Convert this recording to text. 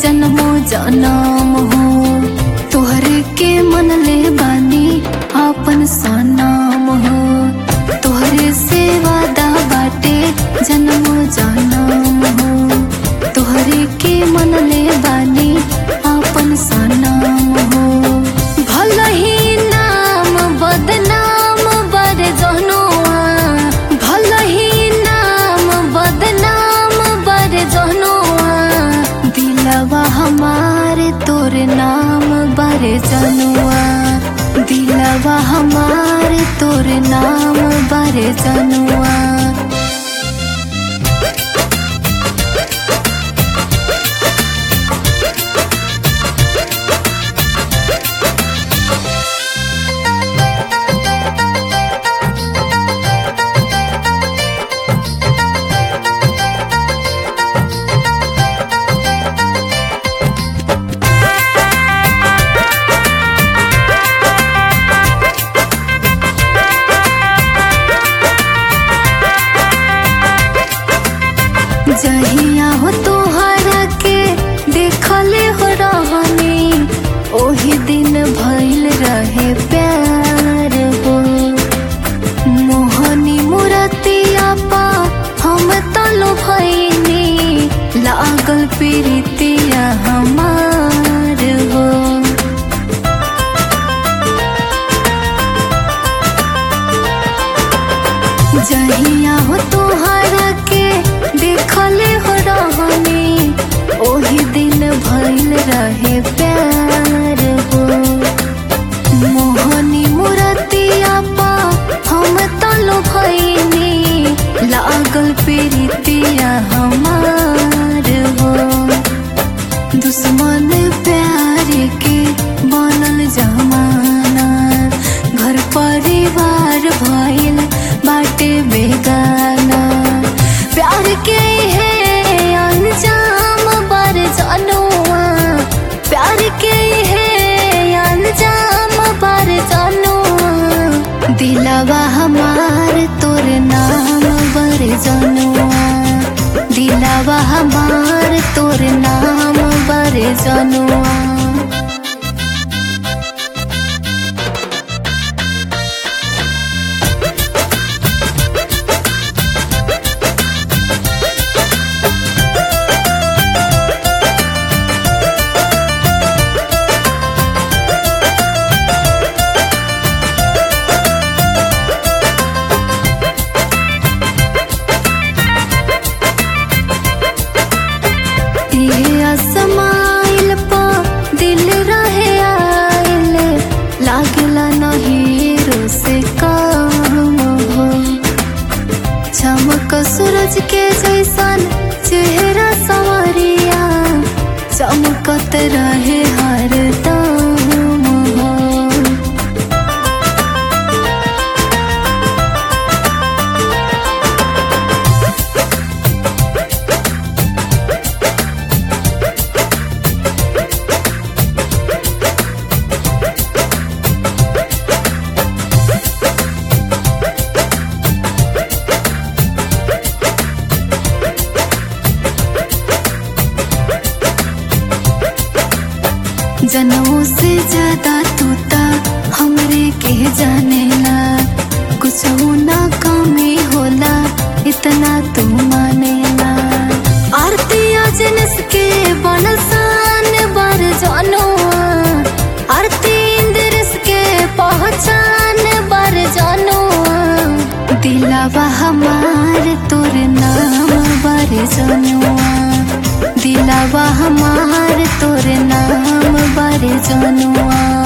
जन्मो जनम हो तोहरे के मन ले बानी आपन सनम हो तोहरे से वादा बाटे जन्मो जनम हो तोहरे के मन ले बानी आपन सनम हो भल ही नाम बदनाम बर जहनुआ भल ही नाम बदनाम बर जहनुआ दिलवा हमारे तोर नाम बर जनुआ दिलवा हमारे तोर नाम बर जनुआ जहिया हो तोहरा के देखले हो रहनी ओही दिन भइल रहे प्यार हो मोहनी मुरतिया पा हम तलो भइनी लागल प्रीतिया हमार हो जहिया हो तोहरा के देखले हो रहनी ओही दिन भइल रहे प्यार हो मोहनी मुरतिया पा हम तलो भइनी लागल प्रीतिया हमार हो दुश्मन प्यार के बनल जमाना घर परिवार भइल बाटे बेगाना प्यार के है अंजाम बर जनुआ प्यार के है अंजाम बर जनुआ दिलवा हमार तोर नाम बर जनुआ दिलवा हमार तोर नाम बर जनुआ ये असमाइल पा दिल रहे आइल लागला नहीं रो से काम हो चमक सूरज के जैसन चेहरा सवरिया चमकत रहे हर दम हो जनों से ज्यादा तूता हमरे के जानेला कुछ ना कमी होला इतना तू मानेला आरती अजनस के बनसान बर जनोआ आरती इंद्रस के पहचान बर जनोआ दिलवा हमार तोर नाम बर जनुआ दिलवा हमार तोर नाम बर जनुआ